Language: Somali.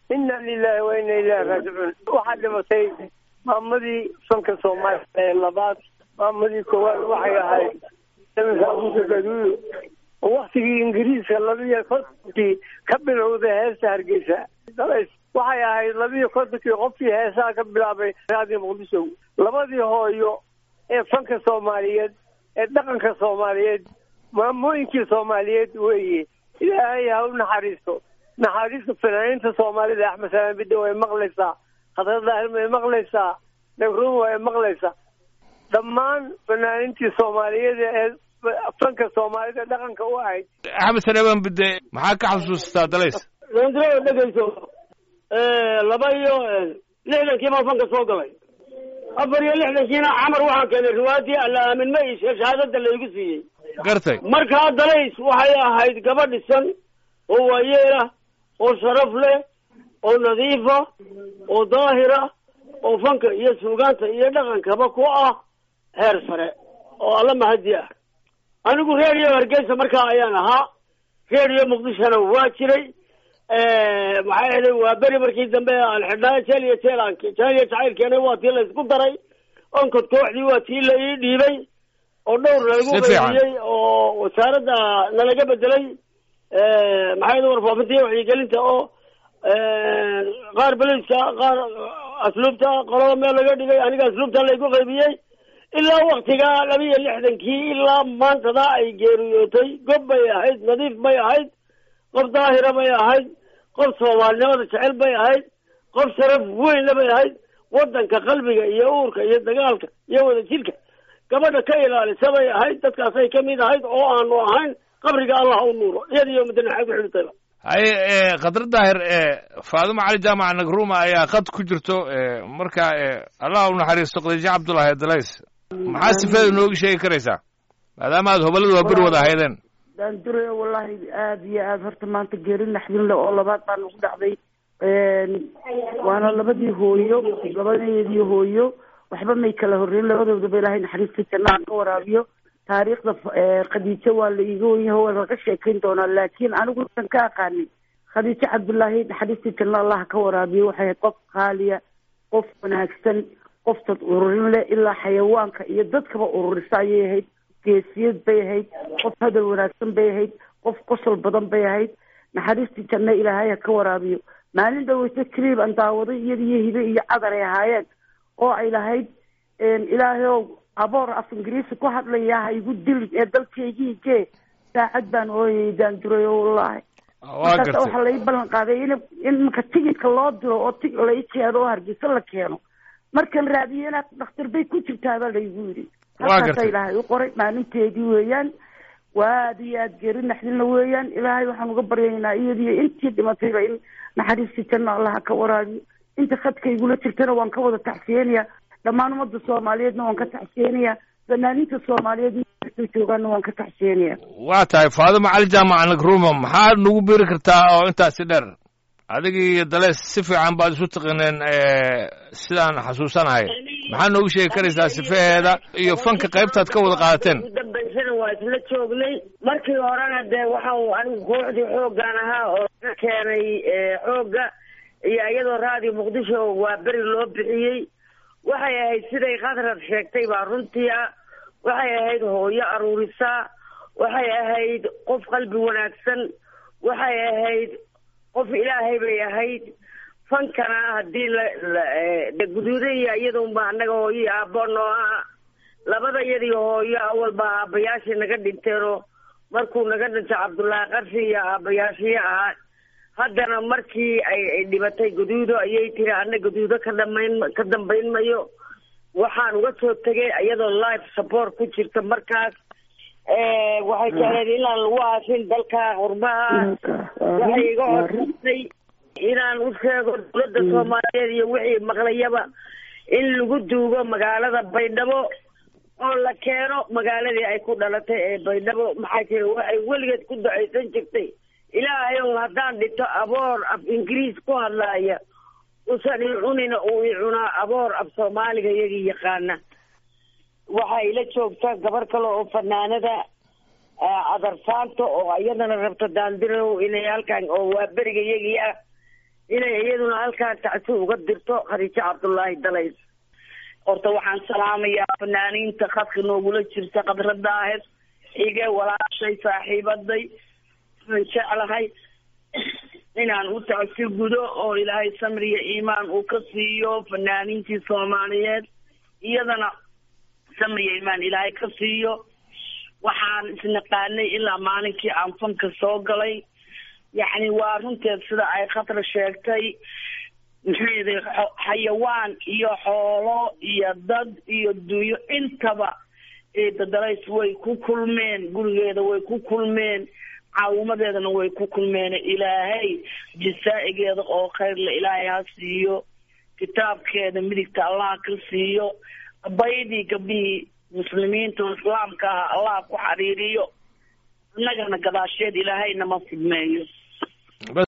inna lilahi wa inna ilahi raajicuun waxaa dhimatay maamadii fanka soomaaliya ee labaad maamadii koowaad waxay ahayd abuka gaduuyo oo waktigii ingiriiska labiyo kontonkii ka bilowday heesta hargeysa waxay ahayd labiyo kontonkii qofkii heesaha ka bilaabay raadiyo muqdisho labadii hooyo ee fanka soomaaliyeed ee dhaqanka soomaaliyeed maamooyinkii soomaaliyeed weeye ilaahay ha u naxariisto naxariista fanaaniinta soomaalida axmed salaan bidde way maqlaysaa khadra daahir way maqlaysaa nagruun way maqlaysaa dhammaan fanaaniintii soomaaliyeed ee fanka soomaalida dhaqanka u ahayd axmed salaan bidde maxaa ka xasuustaa dalays dondro dhegeyso laba iyo lixdankii baan fanka soo galay afar iyo lixdankiina camar waxaan keenay riwaayadii alla aamin ma ishe shahaadada laygu siiyey gartay markaa dalays waxay ahayd gaba dhisan oo waayeelah oo sharaf leh oo nadiifa oo daahira oo fanka iyo suugaanta iyo dhaqankaba ku ah heer sare oo alla mahadi ah anigu reeriyo hargeysa markaa ayaan ahaa reeriyo muqdishona waa jiray maxay ahayd waa beri markii dambe aan xidhnaa jeel iyo jeel aan jeel iyo jacaylkeena waa tii la isku daray onkod kooxdii waa tii la ii dhiibay oo dhowr lagu qaybiyey oo wasaaradda nalaga bedelay maxay ahayd warfaafinta iyo wacyigelinta oo qaar beliska qaar asluubta qolada meel laga dhigay aniga asluubta laygu qaybiyey ilaa waktigaa laba iyo lixdankii ilaa maantada ay geeriyootay gob bay ahayd nadiif bay ahayd qof daahira bay ahayd qof soomaalinimada jecel bay ahayd qof sharaf weynna bay ahayd wadanka qalbiga iyo uurka iyo dagaalka iyo wadajirka gabadha ka ilaalisa bay ahayd dadkaasay kamid ahayd oo aanu ahayn qabriga allah u nuuro iyadiyo mudanaxay ku xidhitayba haye khadra daahir faaduma cali jaamac nagruma ayaa qad ku jirto marka allah u naxariisto khadiijo cabdullahi dalays maxaa sifeeda nooga sheegi karaysaa maadaama aad hobalada waa beri wada ahaydeen daandure wallahi aada iyo aada horta maanta geeri naxdin le oo labaad baa nagu dhacday waana labadii hooyo labadeedii hooyo waxba may kala horreyn labadoodaba ilaahay naxariista jannaha ka waraabiyo taariikhda khadiijo waa la iiga wenyaho waa laga sheekayn doonaa laakiin anigu san ka aqaanay khadiijo cabdullaahi naxariista janna allah ka waraabiyo waxay ahayd qof qaaliya qof wanaagsan qof dad ururin leh ilaa xayawaanka iyo dadkaba ururisa ayay ahayd geesiyad bay ahayd qof hadal wanaagsan bay ahayd qof qosol badan bay ahayd naxariistii janno ilaahay ha ka waraabiyo maalin dhaweyto clib aan daawaday iyada iyo hibe iyo cadar ay ahaayeen oo ay lahayd ilaahay ow aboor af ingiriisi ku hadlaya ha igu dilin ee dalkaygii jee saacad baan ooyay daanduray wallahi markaas waxaa lai ballan qaaday in in marka tigidka loo diro oo ti lai keeno oo hargeysa la keeno markan raadiyo inaad dhakhtar bay ku jirtaabaa laygu yidhi halkaasa ilaahay u qoray maalinteedii weeyaan waa aada iyo aada geeri naxdinla weeyaan ilaahay waxaan uga baryaynaa iyadiyo intii dhimatayba in naxariistii janna allaha ka waraabiyo inta khadka igula jirtana waan ka wada tacsiyeenaya dhammaan ummadda soomaaliyeedna waan ka tacsiyeenaya fanaaniinta soomaaliyeed mkastoo joogaana waan ka tacsiyeenaya waa tahay faadima cali jaamac nagruma maxaad nagu biri kartaa oo intaasi dheer adiga iyo dalees si fiican baad isu taqineen sidaan xasuusanahay maxaa noogu sheegi karaysaa sifaheeda iyo fanka qaybtaad ka wada qaadateen udambaysana waa isla joognay markii horena dee waxaan anigu kooxdii xooggan ahaa oo ka keenay xoogga iyo iyadoo raadiyo muqdisho waa beri loo bixiyey waxay ahayd siday khadrad sheegtay baa runtii ah waxay ahayd hooyo aruurisaa waxay ahayd qof qalbi wanaagsan waxay ahayd qof ilaahay bay ahayd fankana haddii la guduuda iyo iyadunba annaga hooyo iyo aabbo noo ah labada iyadii hooyo awalba aabbayaashii naga dhinteenoo markuu naga dhintay cabdullaahi qarshi iyo aabbayaashii ahaa haddana markii ay dhibatay guduudo ayay tiri anna guduudo ka dhamayn ka dambayn mayo waxaan uga soo tegay iyadoo life support ku jirta markaas waxay jecleed inaan lagu aasin dalka qurbaha waxay iga codsatay inaan u sheego dowladda soomaaliyeed iyo wixii maqlayaba in lagu duugo magaalada baydhabo oo la keeno magaaladii ay ku dhalatay ee baydhabo maxaa jira waxay weligeed ku ducaysan jirtay ilaahay ow haddaan dhito aboor af ingiriis ku hadlaaya usan i cunina uu i cunaa aboor af soomaaliga iyagii yaqaana waxaa ila joogta gabar kale oo fanaanada cadarsaanta oo iyadana rabta daandirow inay halkan oo waa beriga iyagii ah inay iyaduna halkaan tacsi uga dirto khadiijo cabdullaahi dalays horta waxaan salaamayaa fanaaniinta khadka noogula jirta khadradaahes ige walaashay saaxiibaday aan jeclahay inaan u tacsi gudo oo ilaahay samriya iimaan uu ka siiyo fanaaniintii soomaaliyeed iyadana samriya iimaan ilaahay ka siiyo waxaan isnaqaanay ilaa maalinkii aan fanka soo galay yacni waa runteed sida ay khatra sheegtay maxayda xayawaan iyo xoolo iyo dad iyo dunyo intaba eedadalays way ku kulmeen gurigeeda way ku kulmeen caawimadeedana way ku kulmeen ilaahay jasaa'igeeda oo khayrle ilaahay ha siiyo kitaabkeeda midigta allah ka siiyo baydii gabdhihii muslimiinta oo islaamka ah allah ku xariiriyo innagana gadaasheed ilaahayna ma fidmeeyo